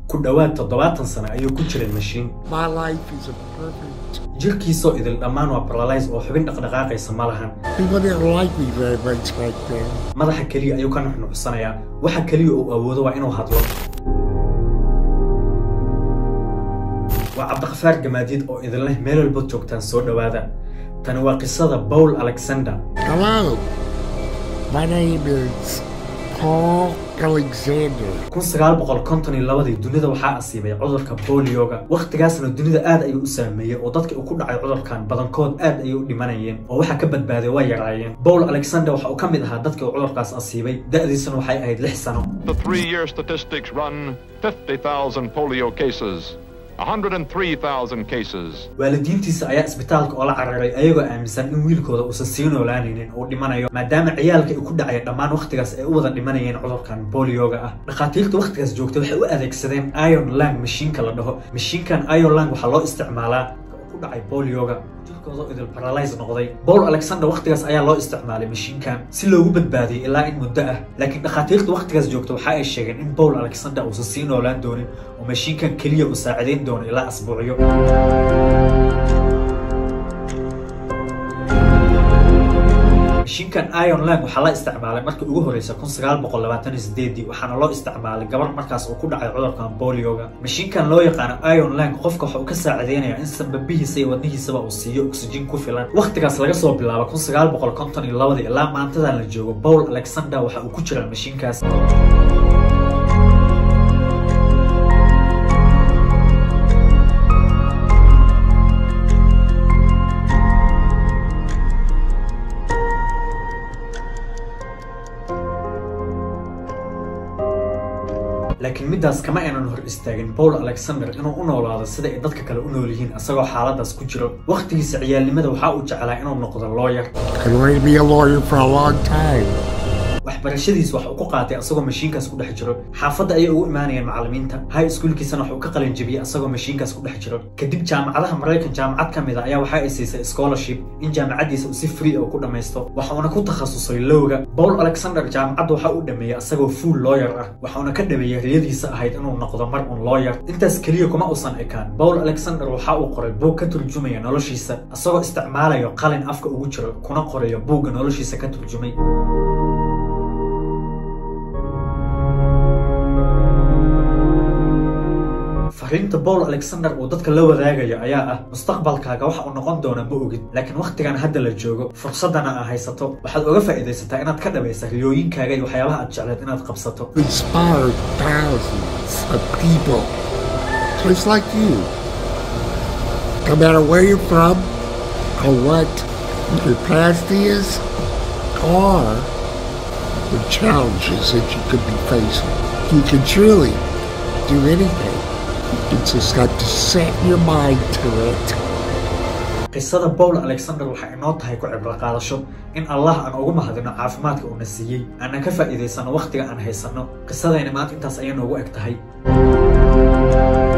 ku dhowaad toddobaatan sano ayuu ku jiray mashiin My life is a perfect. jirkiisoo idil dhammaan waa baralays oo xubin dhaqdhaqaaqaysa ma lahan People didn't like me very much back then. madaxa keliya ayuu ka nuxnuxsanayaa waxa keliya uu awoodo waa inuu hadlo waa cabdiqafaar gamaadiid oo idin leh meel walba joogtaan soo dhowaada tani waa qisada paul alexander Hello. My name is Paul Alexander. kun sagaal boqol konton iyo labadii dunida waxaa asiibay cudurka bolioga wakhtigaasna dunida aad ayuu u saameeyey oo dadkii uu ku dhacay cudurkan badankood aad ayay u dhimanayeen oo waxa ka badbaaday waa yaraayeen paul alexander waxa uu ka mid ahaa dadkii uu cudurkaas asiibay da'diisuna waxay ahayd lix sano The three year statistics run 50,000 polio cases, 103,000 cases. waalidiintiisa ayaa isbitaalka oola cararay ayagoo aaminsan in wiilkooda uusan sii noolaanaynin uu dhimanayo maadaama ciyaalka ay ku dhacaya dhammaan wakhtigaas ay u wada dhimanayeen cudurkan bolioga ah dhakhaatiirta wakhtigaas joogtay waxay u adeegsadeen iron lang mashiinka la dhaho mashiinkan iron lang waxaa loo isticmaalaa ku dhacay bolioga jirkooda idil paralyze noqday paul alexander wakhtigaas ayaa loo isticmaalay mashiinkan si loogu badbaadiyay ilaa in muddo ah laakiin dhakhaatiirta wakhtigaas joogta waxa ay sheegeen in paul alexander uusan sii noolaan doonin oo mashiinkan keliya uu saacidayn doono ilaa asbuucyo mashiinkan iron lang waxaa la isticmaalay markii ugu horreysay kun sagaal boqol labaatan iyo sideedii waxaana loo isticmaalay gabar markaas uu ku dhacay cudurkan bolioga mashiinkan loo yaqaano iron lang qofka waxa uu ka saacideynayaa in sanbabihiisa iyo wadnihiisaba uu siiyo oxygen ku filan wakhtigaas laga soo bilaabo kun sagaal boqol konton iyo labadii ilaa maantadan la joogo paul alexander waxa uu ku jiraa mashiinkaas laakiin middaas kama aynan hor istaagin paul alexander inuu u noolaado sida ay dadka kale u nool yihiin isagoo xaaladaas ku jiro wakhtigiisa ciyaalnimada waxaa uu jeclaa inuu noqdo lawyer I wanted to be a lawyer for a long time. waxbarashadiis wax uu ku qaatay asagoo mashiinkaas ku dhex jiro xaafadda ayay ugu imaanayeen macallimiinta high schoolkiisana wax uu ka qalin jebiyey asagoo mashiinkaas ku dhex jiro kadib jaamacadaha maraykan jaamacad ka mid a ayaa waxa ay siisay scholarship in jaamacaddiisa uu si free oo ku dhammaysto waxauna ku takhasusay lowga paul alexander jaamacadda waxa uu dhameeyey asagoo full lawyer ah waxauna ka dhameeyey riyadiisa ahayd inuu noqdo mar un lawyer intaas keliya kuma uusan ekaan paul alexander waxa uu qoray buug ka turjumaya noloshiisa asagoo isticmaalayo qalin afka ugu jiro kuna qorayo buugga noloshiisa ka turjumay fariinta paul alexander uu dadka la wadaagayo ayaa ah mustaqbalkaaga waxa uu noqon doona ma ogid laakiin wakhtigan hadda la joogo fursadana aa haysato waxaad oga faa'iidaysataa inaad ka dhabaysa riyooyinkaaga iyo waxyaabaha aad jecleed inaad qabsato Inspired thousands of people just like you. No matter where you're from or what your past is or the challenges that you could be facing. You can truly do anything. You just got to set your mind to it. qisada paul alexander waxay inoo tahay ku cibro qaadasho in allah aan ugu mahadino caafimaadka uuna siiyey aanan ka faa'iidaysano wakhtiga aan haysanno qisadayna maanta intaas ayay noogu eg tahay